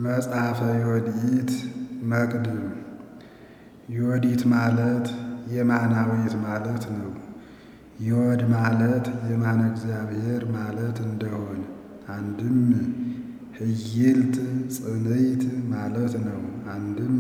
መጽሐፈ ዮዲት መቅድም ዮዲት ማለት የማናዊት ማለት ነው። ዮድ ማለት የማነ እግዚአብሔር ማለት እንደሆን አንድም ህይልት ጽንዕት ማለት ነው። አንድም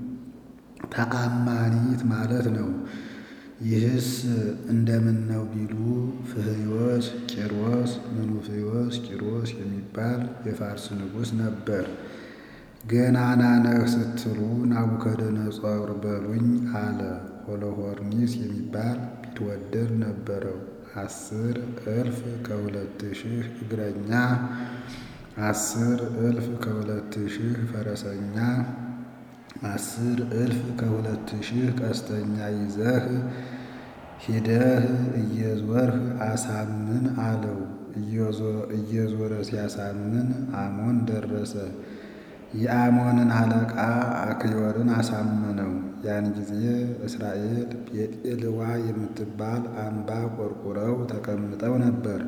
ተአማኒት ማለት ነው። ይህስ እንደምን ነው ቢሉ ፍህዮስ ቂሮስ ምኑፍዮስ ቂሮስ የሚባል የፋርስ ንጉሥ ነበር። ገናና ነህ ስትሉ ናቡከደነፆር በሉኝ አለ። ሆሎሖርኒስ የሚባል ቢትወደድ ነበረው። አስር እልፍ ከሁለት ሺህ እግረኛ አስር እልፍ ከሁለት ሺህ ፈረሰኛ አስር እልፍ ከሁለት ሺህ ቀስተኛ ይዘህ ሂደህ እየዞርህ አሳምን አለው። እየዞረ ሲያሳምን አሞን ደረሰ። የአሞንን አለቃ አክዮርን አሳመነው። ያን ጊዜ እስራኤል ቤጤልዋ የምትባል አምባ ቆርቁረው ተቀምጠው ነበር።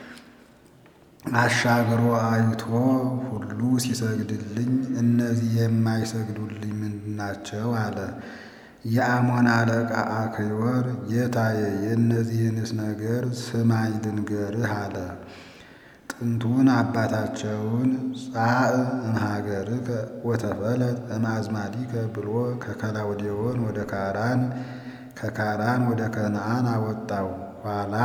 አሻግሮ አይቶ ሁሉ ሲሰግድልኝ እነዚህ የማይሰግዱልኝ ምንድናቸው? አለ። የአሞን አለቃ አክዮር ጌታዬ የእነዚህንስ ነገር ስማኝ ልንገርህ አለ። ጥንቱን አባታቸውን ጻእ እምሀገርከ ወተፈለጥ እምአዝማዲከ ብሎ ከከላውዴዎን ወደ ካራን ከካራን ወደ ከነዓን አወጣው። ኋላ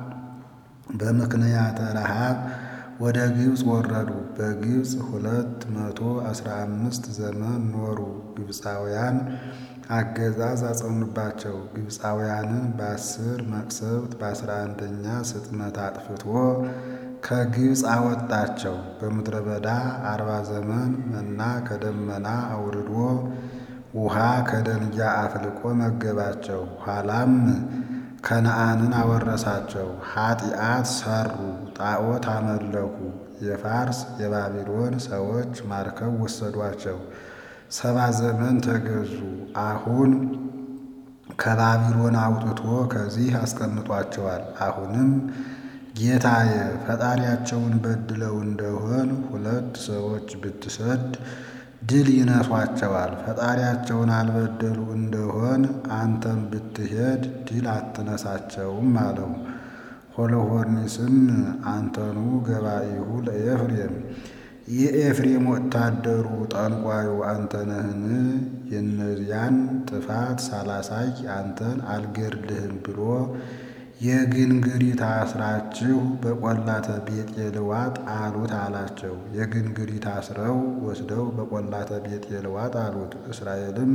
በምክንያተ ረሃብ ወደ ግብፅ ወረዱ። በግብፅ ሁለት መቶ አስራ አምስት ዘመን ኖሩ። ግብፃውያን አገዛዝ አጸኑባቸው። ግብፃውያንን በአስር መቅሰፍት በአስራ አንደኛ ስጥመት አጥፍቶ ከግብፅ አወጣቸው። በምድረ በዳ አርባ ዘመን መና ከደመና አውርዶ ውሃ ከደንጊያ አፍልቆ መገባቸው። ኋላም ከነዓንን አወረሳቸው። ኃጢአት ሰሩ፣ ጣዖት አመለኩ። የፋርስ የባቢሎን ሰዎች ማርከው ወሰዷቸው። ሰባ ዘመን ተገዙ። አሁን ከባቢሎን አውጥቶ ከዚህ አስቀምጧቸዋል። አሁንም ጌታዬ ፈጣሪያቸውን በድለው እንደሆን ሁለት ሰዎች ብትሰድ ድል ይነሷቸዋል። ፈጣሪያቸውን አልበደሉ እንደሆን አንተም ብትሄድ ድል አትነሳቸውም አለው። ሆሎሖርኒስም አንተኑ ገባኢሁ ለኤፍሬም የኤፍሬም ወታደሩ ጠንቋዩ አንተ ነህን? የእነዚያን ጥፋት ሳላሳይ አንተን አልገድልህም ብሎ የግንግሪት አስራችሁ በቈላተ ቤጤልዋ ጣሉት አላቸው። የግንግሪት አስረው ወስደው በቈላተ ቤጤልዋ ጣሉት። እስራኤልም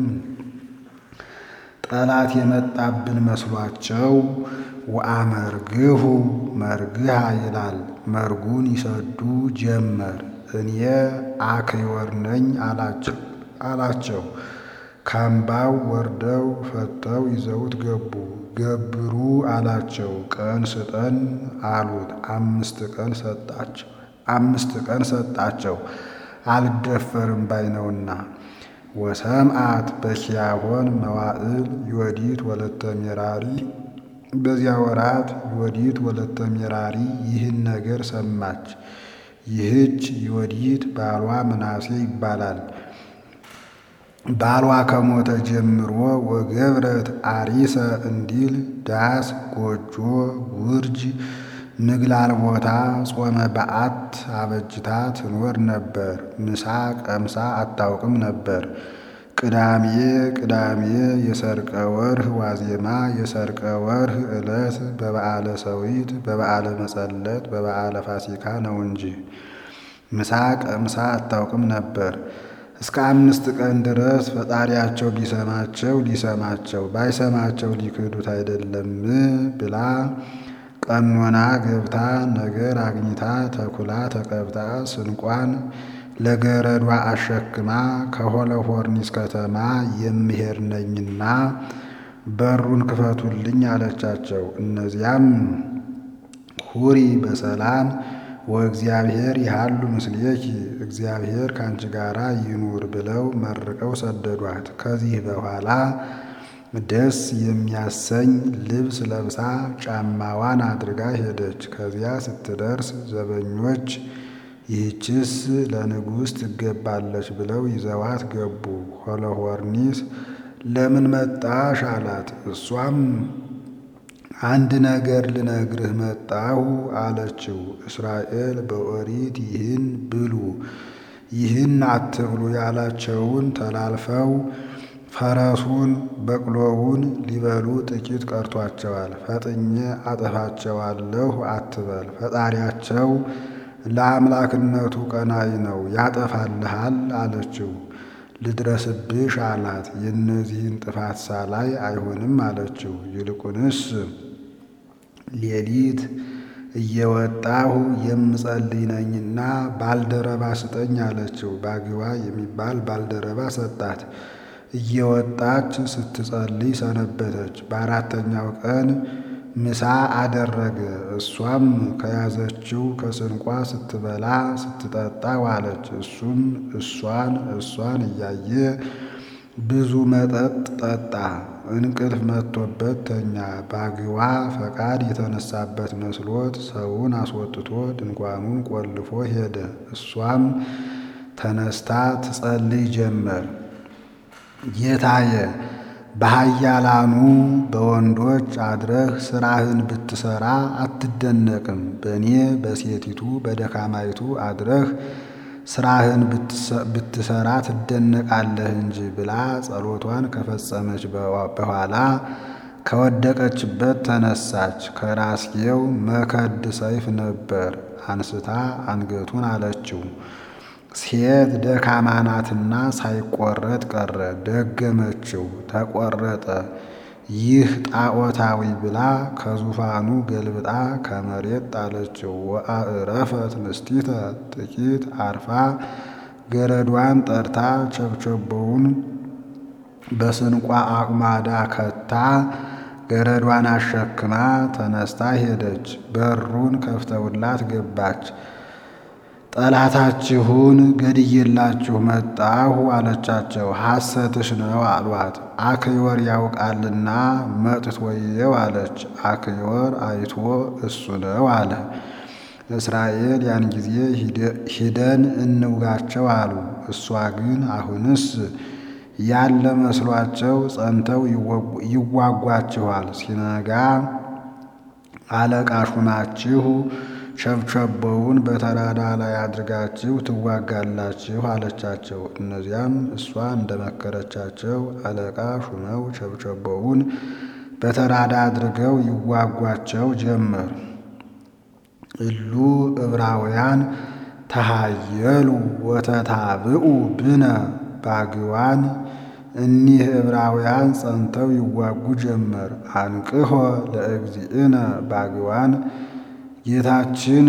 ጠላት የመጣብን መስሏቸው ወአመርግሁ መርግሃ ይላል። መርጉን ይሰዱ ጀመር። እኔ አክዮር ነኝ አላቸው። ካምባው ወርደው ፈተው ይዘውት ገቡ። ገብሩ አላቸው። ቀን ስጠን አሉት። አምስት ቀን ሰጣቸው አምስት ቀን ሰጣቸው አልደፈርም ባይ ነውና። ወሰምአት በኪያሆን መዋዕል ዮዲት ወለተ ሜራሪ በዚያ ወራት ዮዲት ወለተ ሜራሪ ይህን ነገር ሰማች። ይህች ዮዲት ባሏ ምናሴ ይባላል። ባሏ ከሞተ ጀምሮ ወገብረት አሪሰ እንዲል ዳስ፣ ጎጆ፣ ውርጅ፣ ምግላል ቦታ ጾመ በዓት አበጅታ ትኖር ነበር። ምሳ ቀምሳ አታውቅም ነበር። ቅዳሜ ቅዳሜ የሰርቀ ወርህ ዋዜማ የሰርቀ ወርህ ዕለት በበዓለ ሰዊት በበዓለ መጸለት በበዓለ ፋሲካ ነው እንጂ ምሳ ቀምሳ አታውቅም ነበር። እስከ አምስት ቀን ድረስ ፈጣሪያቸው ቢሰማቸው ሊሰማቸው ባይሰማቸው ሊክዱት አይደለም ብላ ቀኖና ገብታ ነገር አግኝታ ተኩላ ተቀብታ ስንቋን ለገረዷ አሸክማ ከሆሎሖርኒስ ከተማ የምሄድ ነኝና በሩን ክፈቱልኝ አለቻቸው። እነዚያም ሁሪ በሰላም ወእግዚአብሔር ይሃሉ ምስሌኪ እግዚአብሔር ከአንቺ ጋራ ይኑር ብለው መርቀው ሰደዷት። ከዚህ በኋላ ደስ የሚያሰኝ ልብስ ለብሳ ጫማዋን አድርጋ ሄደች። ከዚያ ስትደርስ ዘበኞች ይህችስ ለንጉሥ ትገባለች ብለው ይዘዋት ገቡ። ሆሎሖርኒስ ለምን መጣሽ አላት። እሷም አንድ ነገር ልነግርህ መጣሁ አለችው። እስራኤል በኦሪት ይህን ብሉ ይህን አትብሉ ያላቸውን ተላልፈው ፈረሱን በቅሎውን ሊበሉ ጥቂት ቀርቷቸዋል። ፈጥኜ አጠፋቸዋለሁ አትበል፣ ፈጣሪያቸው ለአምላክነቱ ቀናኢ ነው ያጠፋልሃል አለችው። ልድረስብሽ አላት። የእነዚህን ጥፋት ሳላይ አይሆንም አለችው። ይልቁንስ ሌሊት እየወጣሁ የምጸልይ ነኝና ባልደረባ ስጠኝ አለችው። ባግዋ የሚባል ባልደረባ ሰጣት። እየወጣች ስትጸልይ ሰነበተች። በአራተኛው ቀን ምሳ አደረገ። እሷም ከያዘችው ከስንቋ ስትበላ ስትጠጣ ዋለች። እሱም እሷን እሷን እያየ ብዙ መጠጥ ጠጣ። እንቅልፍ መጥቶበት ተኛ። ባግዋ ፈቃድ የተነሳበት መስሎት ሰውን አስወጥቶ ድንኳኑን ቆልፎ ሄደ። እሷም ተነስታ ትጸልይ ጀመር። ጌታዬ በኃያላኑ በወንዶች አድረህ ስራህን ብትሰራ አትደነቅም፣ በእኔ በሴቲቱ በደካማይቱ አድረህ ስራህን ብትሰራ ትደነቃለህ እንጂ ብላ ጸሎቷን ከፈጸመች በኋላ ከወደቀችበት ተነሳች። ከራስጌው መከድ ሰይፍ ነበር። አንስታ አንገቱን አለችው። ሴት ደካማ ናትና ሳይቆረጥ ቀረ። ደገመችው፣ ተቆረጠ። ይህ ጣዖታዊ ብላ ከዙፋኑ ገልብጣ ከመሬት ጣለችው። ወአዕረፈት ንስቲተ ጥቂት አርፋ ገረዷን ጠርታ ቸብቸቦውን በስንቋ አቁማዳ ከታ ገረዷን አሸክማ ተነስታ ሄደች። በሩን ከፍተውላት ገባች። ጠላታችሁን ገድዬላችሁ መጣሁ አለቻቸው። ሐሰትሽ ነው አሏት። አክዮር ያውቃልና መጥቶ ወየው አለች። አክዮር አይቶ እሱ ነው አለ። እስራኤል ያን ጊዜ ሂደን እንውጋቸው አሉ። እሷ ግን አሁንስ ያለ መስሏቸው ጸንተው ይዋጓችኋል። ሲነጋ አለቃ ሹማችሁ ቸብቸቦውን በተራዳ ላይ አድርጋችሁ ትዋጋላችሁ አለቻቸው። እነዚያም እሷ እንደመከረቻቸው አለቃ ሹመው ቸብቸቦውን በተራዳ አድርገው ይዋጓቸው ጀመር። እሉ ዕብራውያን ተሃየሉ ወተታብኡ ብነ ባግዋን እኒህ ዕብራውያን ጸንተው ይዋጉ ጀመር። አንቅሖ ለእግዚእነ ባግዋን ጌታችን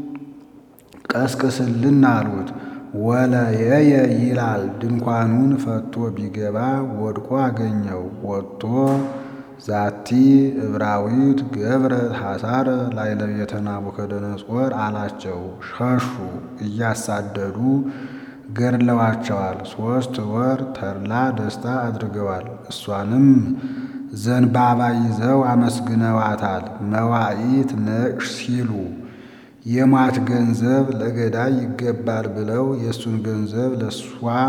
ቀስቅስልን አሉት። ወለየየ ይላል ድንኳኑን ፈቶ ቢገባ ወድቆ አገኘው። ወጥቶ ዛቲ ዕብራዊት ገብረት ሐሳረ ላዕለ ቤተ ናቡከደነፆር አላቸው። ሸሹ፣ እያሳደዱ ገድለዋቸዋል። ሦስት ወር ተድላ ደስታ አድርገዋል። እሷንም ዘንባባ ይዘው አመስግነዋታል። መዋዕት ነቅሽ ሲሉ የሟች ገንዘብ ለገዳይ ይገባል ብለው የእሱን ገንዘብ ለእሷ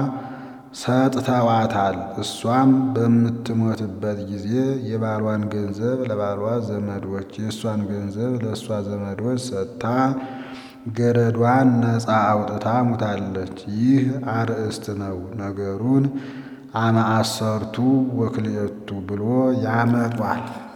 ሰጥተዋታል። እሷም በምትሞትበት ጊዜ የባሏን ገንዘብ ለባሏ ዘመዶች፣ የእሷን ገንዘብ ለእሷ ዘመዶች ሰጥታ ገረዷን ነፃ አውጥታ ሙታለች። ይህ አርእስት ነው። ነገሩን አመ አሰርቱ ወክልኤቱ ብሎ ያመጧል።